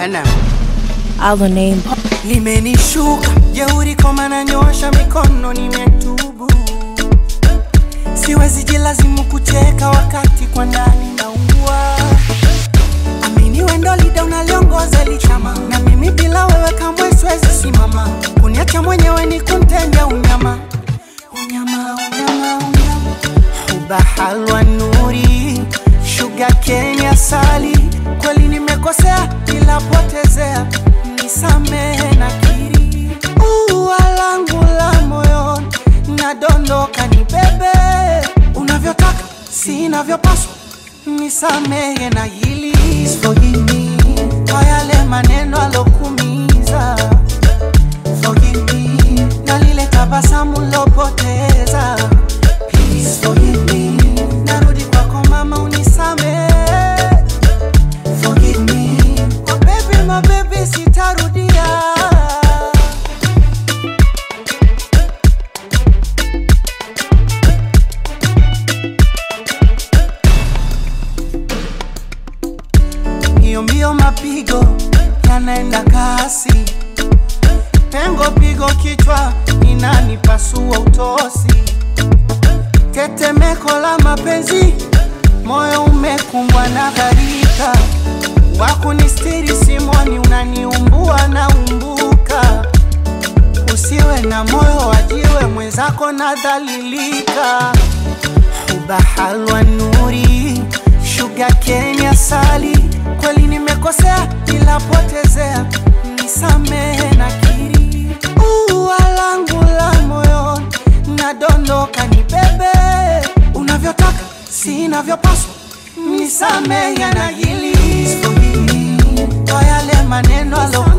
Enem. Our name. limenishuka jeuri koma nanyosha mikono nimetubu siwezi jilazimu kucheka wakati kwa ndani naugua amini wendo lida unaliongoza lichama na mimi bila wewe kamwe siwezi simama kuniacha mwenyewe ni kumtenda unyama unyama unyama unyama huba halwa nuri shuga kenya sali kweli nimekosea ila potezea nisamehe na kiri ua langu la moyoni nadondoka ni bebe unavyotaka sinavyopaswa nisamehe na hili Forgive me kwa yale maneno alokumiza Forgive me na lile tabasamu lopoteza Please forgive me narudi kwako mama unisamehe Forgive me oh baby my baby sitarudia hiyo mbio mapigo yanaenda kasi pengo pigo kichwa inanipasua utosi tetemeko la mapenzi moyo umekumbwa na dharika wakunistiri simoni unaniumbua na umbuka usiwe na moyo wajiwe mwenzako na dhalilika huba halwa nuri shuga kenya sali kweli nimekosea ila potezea nisamehe na kiri ua langu la moyoni nadondoka ni bebe unavyotaka sinavyopaswa nisamehe na hili kwa yale maneno alo